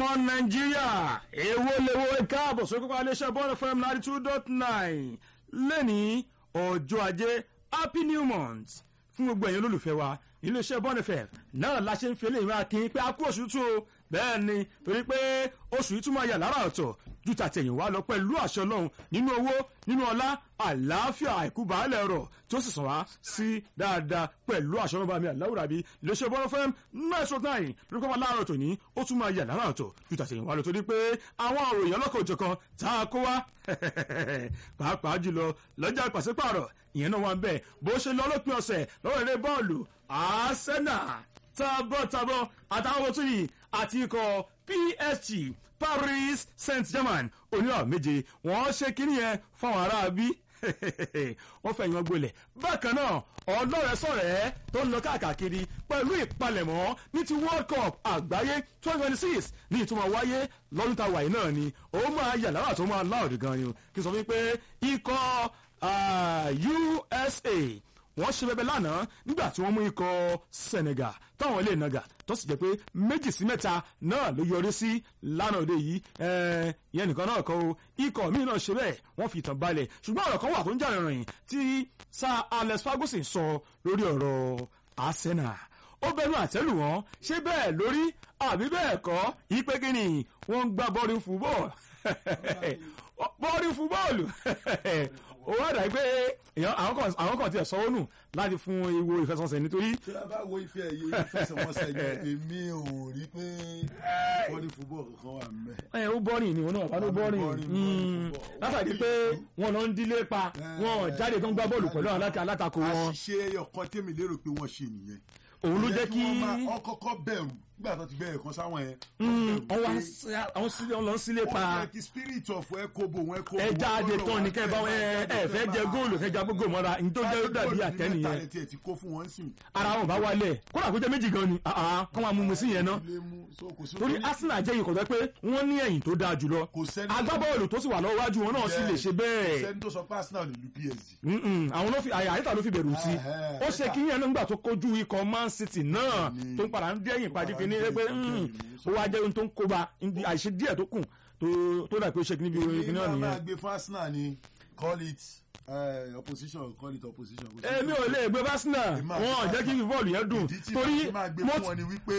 nàìjíríà èwo lèwo káàbọ̀ sórí kókó iléeṣẹ́ bọ́ọ̀lù fm ninety two dot nine lẹ́ni ọjọ́ ajé happy new month fún gbogbo ẹ̀yin olólùfẹ́ wa iléeṣẹ́ bọ́ọ̀lù fm náà la ṣe ń fi eléyìí máa kí pé a kú oṣù tún o bẹ́ẹ̀ ni torí pé oṣù yìí tún máa yà lára ọ̀tọ̀ ju tàtẹ̀yìn wá lọ pẹ̀lú àṣọ ọlọ́run nínú owó nínú ọlá àlàáfíà àìkú baálẹ̀ ọ̀rọ̀ tí ó sì sàn wá sí dáadáa pẹ̀lú àṣọ ọlọ́run bá mi àláwùrà bí iléeṣẹ́ bọ́ọ̀lù fm nine sọ nine lórí kọ́mọ láàárọ̀ tòní ó tún máa yà lára ọ̀tọ̀ ju tàtẹ̀yìn wá lọ torí pé àwọn òròyìn ọlọ́kọ̀ òjọ̀kan tá a kó wá pàápàá jùlọ lọ́jà pàṣípààrọ̀ ìyẹn náà wà ń bẹ̀ bó ṣe lọ lópin ọ̀sẹ̀ lọ́wọ́ eré bọ́ọ̀lù arsenal tabọ́tabọ́ àtàwọn ohun tó yìí àti ikọ̀ psg paris saint-germain oníwà méje wọ́n ṣe kínní yẹn fáwọn aráabí wọ́n fẹ̀yìn wọn gbolẹ̀ bákan náà ọlọ́rẹ̀ sọ̀rẹ́ tó ń lọ káàkiri pẹ̀lú ìpalẹ̀mọ́ ní ti world cup àgbáyé twenty twenty six ní ìtumọ̀ wáyé lọ́dún tá a wà yìí náà ni ó máa yà lára tó máa láòdì gan ni kí n sọ wípé ikọ̀ usa wọ́n ṣe bẹbẹ lánàá nígbà tí wọ́n mú ikọ̀ senegal táwọn ilé ìnaga tó sì jẹ́ pé méjì sí mẹ́ta náà ló yọrí sí lánàá òde yìí ìyẹn nìkan náà kọ́ o ikọ̀ míì náà ṣe bẹ́ẹ̀ wọ́n fi ìtàn balẹ̀ ṣùgbọ́n ọ̀rọ̀ kan wà tó ń jà rìnrìn tí sir alex ferguson sọ lórí ọ̀rọ̀ arsenal ó bẹnu àtẹ́lù wọn ṣé bẹ́ẹ̀ lórí àbí bẹ́ẹ̀ kọ́ ìpè kínní wọ́n ń gbá bọ́ọ̀lù fúbọ́ọ̀lù bọ́ọ̀lù fúbọ́ọ̀lù ó wá dà pé àwọn kan tiẹ̀ sọ́wọ́ nù láti fún ìwo ìfẹsọ̀nsẹ̀ nítorí. tí a bá wo ife ẹ̀yẹ ìfẹsẹ̀wọnsẹ̀ yẹn èmi ò rí pé bọ́ọ̀lù fúbọ̀ kankan wà mẹ́. ẹ ó bọ́ọ̀rìn ni wọn náà wọn ló bọ́ọ̀rìn látàdí pé wọn lọ ń dílé pa wọn jáde tó ń gbá bọ́ọ̀lù pẹ̀lú àwọn alátakò wọn. àṣìṣe ọkàn tèmi lérò pé wọ́n ṣe nìyẹn. òun ló jẹ́ kí. wọ́n kọ́kọ́ bẹ̀rù nígbà tó ti bẹ̀rẹ̀ kan sáwọn yẹn. àwọn lọ sílé pa. wọ́n yẹ kí spirit of ẹ kó bò wọ́n ẹ kó bò. ẹ jáde tán ní kẹ́ ẹ bá wọn ẹ fẹ́ jẹ góòlù fẹ́ jẹ góòlù mọ́ra ní tó jẹ́ dàbí àtẹ́nìyẹn. ara wọn bá wálẹ̀ kódà kó jẹ́ méjì gan ni kọ́ máa mú mu sí yẹn ná. torí arsenal jẹ́ ìkọ̀tọ́ pé wọ́n ní ẹ̀yìn tó dáa jùlọ agbábọ́ọ̀lù tó sì wà lọ́wọ́ wájú wọn náà sì lè ṣe bẹ́ẹ̀. sẹ́ni tó sọ pé arsenal lè lu psg. àwọn ló fi àyíká ló fi bẹ̀rù sí ó ṣe kí yẹn nígbà tó kojú ikọ̀ man city náà tó ń padà ń dẹ́yìn padì fi ní pé ó wá jẹ́ ohun tó ń kóba àìṣe díẹ̀ tó kù tó dà pé ó ṣe kí níbi ìròyìn náà nìyẹn. èyí máa gbé fún arsenal ni call it uh, opposition call it opposition. èmi ò lè gbé arsenal wọn ò jẹ́ kí bọ́ọ̀lù yẹn dùn torí mo ti máa gbé fún wọn ni wípé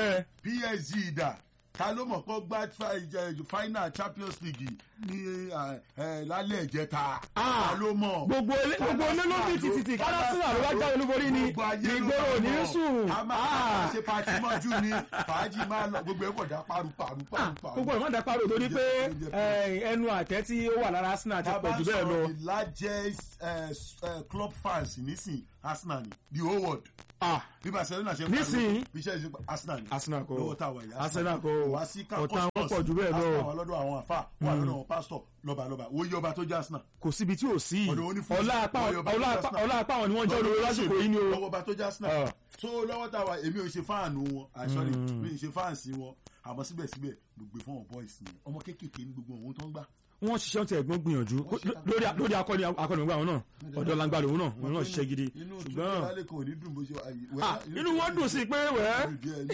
psg dà ta ló mọ̀ kó gbá final champions league ní lálẹ́ ìjẹta ta ló mọ̀. gbogbo gbogbo olólùbí títí kárásínà ló wá já olúborí ni ìgboro ní sùn. a máa ṣe pati mọ́jú ni fàájì máa lọ gbogbo ẹ̀ kọ̀ dá paru paru paru. gbogbo ẹ̀ má dá paru torí pé ẹnu àtẹ tí ó wà lára arsenal ti pọ̀ jù bẹ́ẹ̀ lọ. bàbá sọ the largest club fans nísìn arsenal ni the whole world bí barcelona ṣe ń nísìnyí bí iṣẹ́ ìṣe arsenal ni arsenal kò lọ́wọ́ tá a wà yìí arsenal kò wá sí ọ̀tá wọn pọ̀ jù bẹ́ẹ̀ lọ arsenal wà lọ́dọ̀ àwọn àfa wà lọ́dọ̀ àwọn pásítọ̀ lọ́ba lọ́ba wo yí ọba tó jẹ́ arsenal. kò síbi tí ò sí ọ̀dọ̀ onífúnṣe ọlá apá wọn ni wọ́n jẹ́ olórí lásìkò yìí ni o. lọ́wọ́ ọba tó jẹ́ arsenal so lọ́wọ́ tá a wà èmi ò ṣe fáànù wọn àṣọrí mi ò ṣe fáànsì wọn àmọ́ síbẹ̀síbẹ̀ gbogbo fún àwọn boys ni ọmọ kéékèèké ní gbogbo ohun tó ń gbà wọ́n ṣiṣẹ́ tí ẹ̀gbọ́n gbìyànjú lórí akọni akọni ògbà wọn náà ọ̀dọ́ langba lòun náà wọn náà ṣiṣẹ́ gidi ṣùgbọ́n inú wọn dùn sí pé wẹ́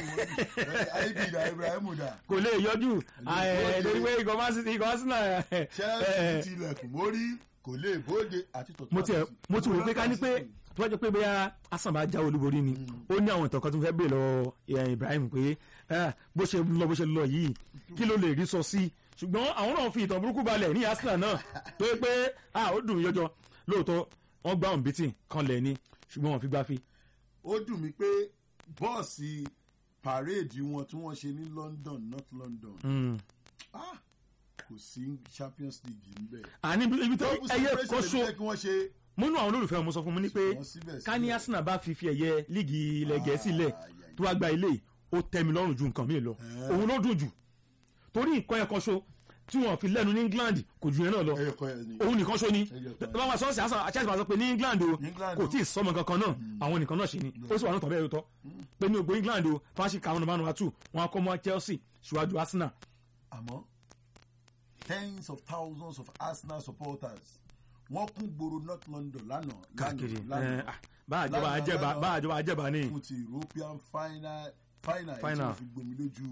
kò lè yọjú lórí pé ikọ̀ másìtì ikọ̀ másìtì chelsea tilẹ̀kùn mórí kò lè bóde àti tọ̀tún mo ti wò pé ká ní pé tó bá jẹ́ pé bóyá asan bá já olúborí ni ó ní àwọn ìtàn kan tó fẹ́ bèèrè lọ ibrahim pé bó ṣe lọ bó ṣe lọ yìí kí ló lè rí sọ sí ṣùgbọ́n àwọn náà fi ìtàn burúkú balẹ̀ ní arsenal náà tó yẹ pé ó dùn yọjọ lóòótọ́ wọ́n gbá òun bítì kan lẹ̀ ni ṣùgbọ́n wọ́n fi gbá fi. ó dùn mí pé bọ́ọ̀sì pàréèdì wọn tí wọ́n ṣe ní london north london kò sí champions league níbẹ̀. àní ibi tó ẹyẹ kan so múnú àwọn olólùfẹ́ mo sọ fún mi ní pé ká ní arsenal bá fi fi ẹ̀yẹ líìgì ilẹ̀ gẹ̀ẹ́sì lẹ̀ tó wá gba ilé ó tẹ́ mi lọ́rùn ju nǹkan mi lọ òun ló dùn jù torí nǹkan ẹ̀kan ṣo tí wọ́n fi lẹ́nu ní england kò ju yẹn náà lọ òun nìkan ṣo ni báwa sọ́ọ̀sì àṣà àṣà sọ pé ní england o kò tí ì sọmọ kankan náà àwọn nìkan náà ṣe ni ó sì wà ní tọ́ bẹ́ẹ̀ tó pé ní ògbó england o fáṣí kàwọn ọmọ àwọn àtù wọn akọ mọ chelsea ṣíwájú arsenal. àmọ́ tens of thousands of arsenal supporters wọ́n kún gbòòrò north london lánàá káàkiri bá àjọba àjẹbà bá àjọba àjẹbà ni. fún ti european final final Final. tí wọ́n fi gbomi lójú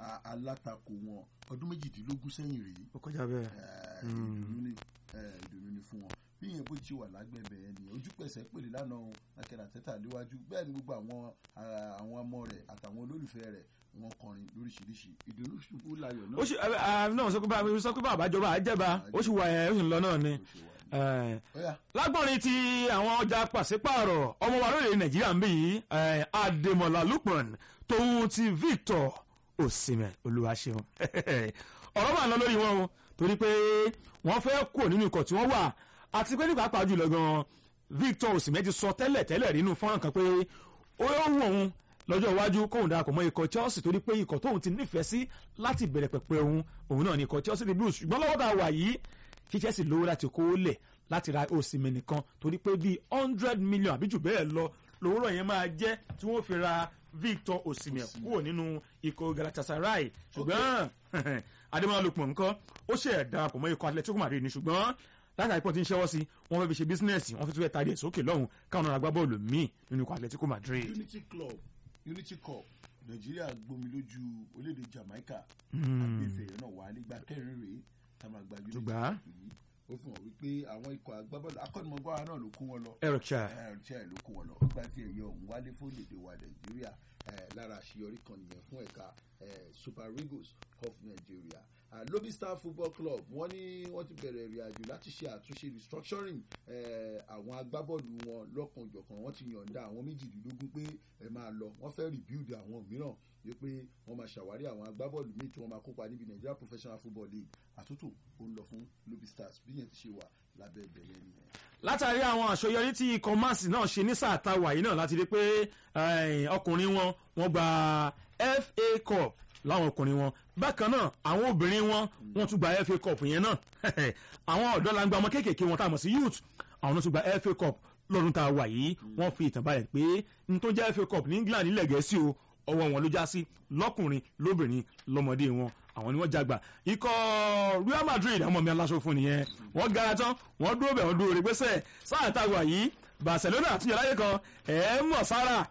a- alátakò wọn ọdún méjìdínlógún sẹ́yìn rèé ó kọjá bẹ́ẹ̀. Eh, ìdùnnú ni eh, ìdùnnú ni fún wọn bí yẹn bó ti wà lágbẹ̀bẹ̀ ẹ̀ ni ojú pẹ̀sẹ̀ pèlè lánàá o lákẹ́rẹ́ àtẹ́tà léwájú bẹ́ẹ̀ ni gbogbo àwọn ah, àwọn ọmọ rẹ̀ àtàwọn olólùfẹ́ rẹ̀ wọ́n kọrin lóríṣiríṣi ìdùnnú ṣubú láyọ̀ náà ó sì ẹ ẹ náà sọ pé bá sọ pé bàbá ìjọba àjẹbá ó sì wà ẹ ó sì ń lọ náà ni. ló ṣe wà ní. Eh, Ọ̀yá, lágbọ́nrin ti àwọn ọjà pàṣípààrọ̀ ọmọ wa lóde nàìjíríà ń bí yìí eh, adémọlá lukman tóun ti victor osimhen olúwaṣeun ọ̀rọ̀ wà lọ lórí wọn o torí pé wọ́n fẹ́ kúrò nínú ikọ̀ tí wọ́n wà àti pé nípa pàjù lọ gan victor osimhen ti sọ tẹ́lẹ̀ tẹ́lẹ̀ nínú fọ́nrán kan pé ó yóò wù òun lọ́jọ́ iwájú kóun darapọ̀ mọ́ ikọ̀ chelsea torí pé ikọ̀ tóun ti nífẹ̀ẹ́ sí láti bẹ̀rẹ̀ pẹ̀pẹ̀ òun òun náà ní ikọ̀ chelsea the blues ṣùgbọ́n lọ́wọ́ tá a wà yìí kí chelsea lówó láti kó lẹ̀ láti ra osimhen nìkan torí pé bíi hundred million àbí jù bẹ́ẹ̀ lọ lówóró yẹn máa jẹ́ tí wọ́n fi ra victor osimhen kúrò nínú ikọ̀ galatasaray ṣùgbọ́n adémọ́lá lukman nǹkan ó ṣe darapọ̀ mọ́ ikọ̀ atletico madrid ni ṣùgbọ́n látàrí pọ̀ tí ń ṣẹ́wọ́ sí wọ́n fẹ́ fi ṣe bísínẹ́sì wọ́n fi tún fẹ́ tarí ẹ̀ sókè lọ́hùn káwọn ọ̀nà agbábọ́ọ̀lù míì nínú ikọ̀ atletico madrid. unity club unity cup nàìjíríà gbomi lójú orílẹ̀-èdè jamaica àgbẹ̀fẹ̀ náà wà nígbà kẹrin rèé tá a máa gba unity Ṣùgbọ́n? cup yìí ó fi hàn wípé àwọn ikọ̀ agbábọ́ọ̀lù akọ́nimọ̀gbára náà ló kó wọn lọ eric chai ẹ̀rọ̀ṣẹ́ ló kó wọn lọ gba fi ẹ̀yẹ ọ̀hún wálé fórílẹ̀-èdè wa nàìjíríà eh, lára àṣeyọrí kan nìyẹn fún ẹ̀ka eh, super eagles of nigeria Ah, lobby star football club wọ́n ní wọ́n ti bẹ̀rẹ̀ ìrìn àjò láti ṣe àtúnṣe restructuring eh, àwọn agbábọ́ọ̀lù wọn lọ́kànjọ̀kan wọ́n ti yọ̀ǹda àwọn méjìdínlógún pé ẹ máa lọ wọ́n fẹ́ rebuild àwọn mìíràn wípé wọ́n máa ṣàwárí àwọn agbábọ́ọ̀lù míì tí wọ́n máa kópa níbi nigeria professional football league àtúntò ó ń lọ fún lobby stars bí yẹn ti ṣe wà lábẹ́ ìbẹ̀rẹ̀ nìyẹn. látàrí àwọn àṣeyọrí tí ikọ̀ masi náà ṣe ní sáà táwa yìí náà láti rí pé eh, ọkùnrin wọn wọ́n gba fa cup láwọn ọkùnrin wọn bákan náà àwọn obìnrin wọn wọ́n tún gba fa cup yẹn náà àwọn ọ̀dọ́ la ń gba ọmọ kéékèèké wọn tá a mọ̀ sí youth àwọn náà tún gba fa cup lọ́dún tá a wà yìí wọ́n fi ìtàn balẹ̀ pé n tó jẹ́ fa cup ní england nílẹ̀ gẹ̀ẹ́sì o ọwọ́ wọn ló já sí lọ́kùnrin lóbìnrin lọ́mọdé wọn àwọn ni wọ́n jágbà ikọ̀ real madrid àwọn ọmọ mi aláṣọ fún nìyẹn wọ́n gara tán wọ́n dúró bẹ̀ wọ́n dúró rẹ̀ gbèsè sáà tá a wà yìí barcelona àtúnyẹ̀ láyé kan ẹ̀ mọ̀ sára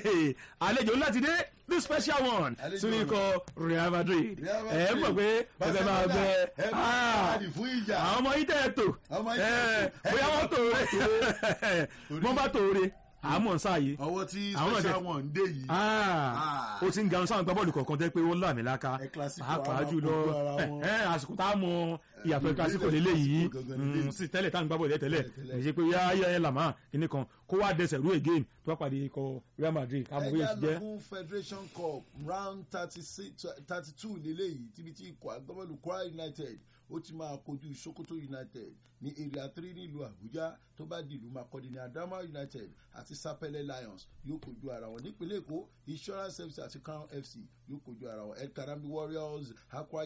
àlejò ńlá ti dé the special one Àlejò sínú ikọ̀ real madrid Real ẹ̀ mọ̀ pé ẹ̀fẹ̀ máa gbẹ ẹ máa gbáradì fún ìjà. àwọn ọmọ yìí tẹ̀ tó Ọmọ yìí tẹ̀ ẹ̀, tó. bóyá wọ́n tòore wọ́n bá tòore àmọ́ sáàyè ọwọ́ tí Àwọn náà special dẹ̀- one dé yìí. Ah, ó ti ń garun sáwọn gbábọ́ọ̀lù kọ̀ọ̀kan tẹ́ pé ó láàmì láka Ẹ Clasico, pàápàá àwọn jùlọ kojú ara wọn. ẹ, ẹ, àsìkò tá a mọ ìyàtọ̀ ìgbésẹ̀ kílásìkò lélẹ̀ yìí Clasico gangan lélẹ̀. Mm, sí tẹ́lẹ̀ táwọn gbábọ́ọ̀lù tẹ́lẹ̀ Tẹ́lẹ̀, tẹ́lẹ̀. kì í ṣe pé yáyá ẹ làmá kíní kan kó wá dẹsẹ̀ rú again tó bá pàdé ikọ̀ real madrid káàmù ẹ bóyá já ti lọ jẹ́ fún federation cup round thirty two lélẹ́yìí tíbi tí ikọ̀ agbábọ́ọ̀lù kwara united ó ti máa kojú sokoto united ní area three nílùú àbújá tó bá dìlú makọ́dí ní adama united àti sapele lions yóò kojú ara wọn nípínlẹ̀ èkó insurance fc àti crown fc yóò kojú ara wọn el karami warriors akwa